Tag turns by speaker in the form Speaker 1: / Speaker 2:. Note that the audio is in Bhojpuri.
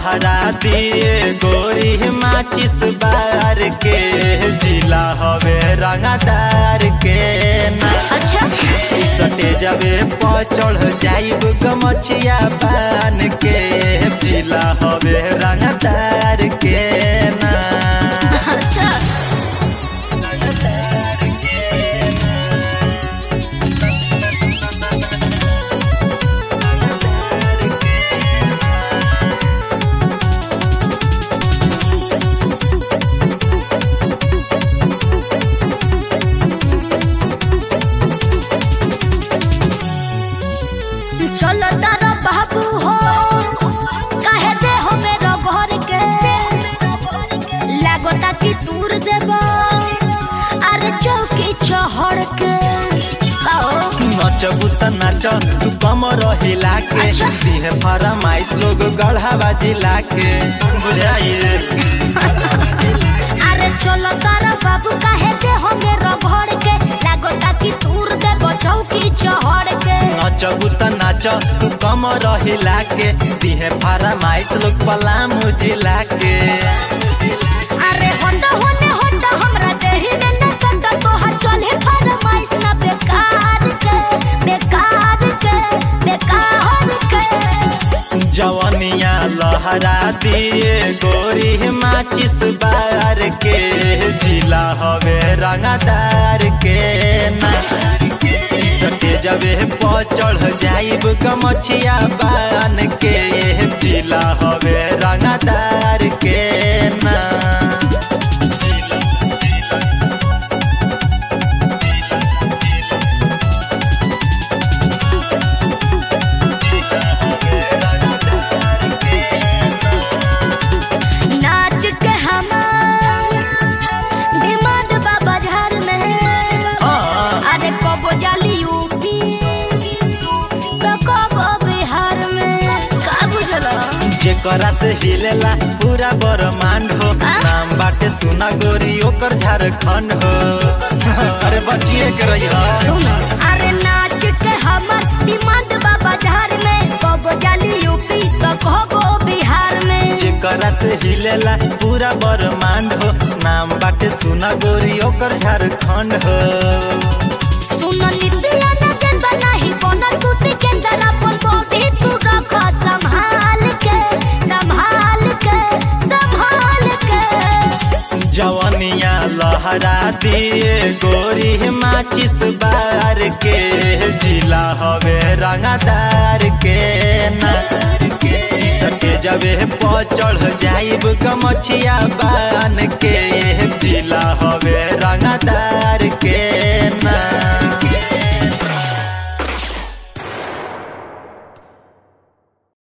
Speaker 1: लहरा दिए गोरी माचिस बार के जिला हवे रंगदार के ना
Speaker 2: अच्छा
Speaker 1: सटे जबे पचड़ जाइब गमछिया पान के जिला हवे रंगदार के ना
Speaker 2: अच्छा चलो तारा बाबू हो कहे दे हो मेरो घर के लागोता कि दूर देबो अरे चौकी चहड़ के आओ
Speaker 1: नचबू त नाच तू कमर हिला के
Speaker 2: अच्छा।
Speaker 1: दिहे फरमाइश लोग गढ़ावा जिला के बुझाइए
Speaker 2: अरे चलो तारा बाबू कहे दे हो मेरो घर के लागोता कि दूर देबो चौकी चहड़ के
Speaker 1: नचबू त नाच तू कमर हिला के दिहे फरमाइश लोग पलामू जिला के
Speaker 2: अरे होंडा होने होंडा हमरा देही में न संडा तोहर चले फरमाइश ना बेकार के बेकार के बेकार के
Speaker 1: जवनिया लहरा दिए गोरी माचिस बार के जिला हवे रंगदार के ना सटे जबे पचड़ जाइब गमछिया बान के जिला हवे रंगदार के ना
Speaker 2: नाच के हमार डिमांड बाबा झार में
Speaker 1: हाँ
Speaker 2: अरे कबो जाली यूपी तो कबो बिहार में का बुझला
Speaker 1: जेकरा से हिलेला पूरा ब्रह्मांड हो
Speaker 2: आ?
Speaker 1: नाम बाटे सुना गोरी ओकर झारखंड हो अरे बचिए के रही
Speaker 2: सुनो अरे नाच के हमर डिमांड बाबा झार में कबो जाली यूपी तो कबो बिहार में
Speaker 1: जेकरा से हिलेला पूरा ब्रह्मांड हो नाम बाटे सुना गोरी ओकर झारखंड हो
Speaker 2: सुनो नितिया न गेंदा नहीं बनल तू सिकंदर अपन बॉडी तू रख संभाल के संभाल के संभाल के
Speaker 1: जवनिया लहरा दिए गोरी माचिस बार के जिला हवे रंगदार के ना सके जबे पचड़ जाइब गमछिया बान के जिला हवे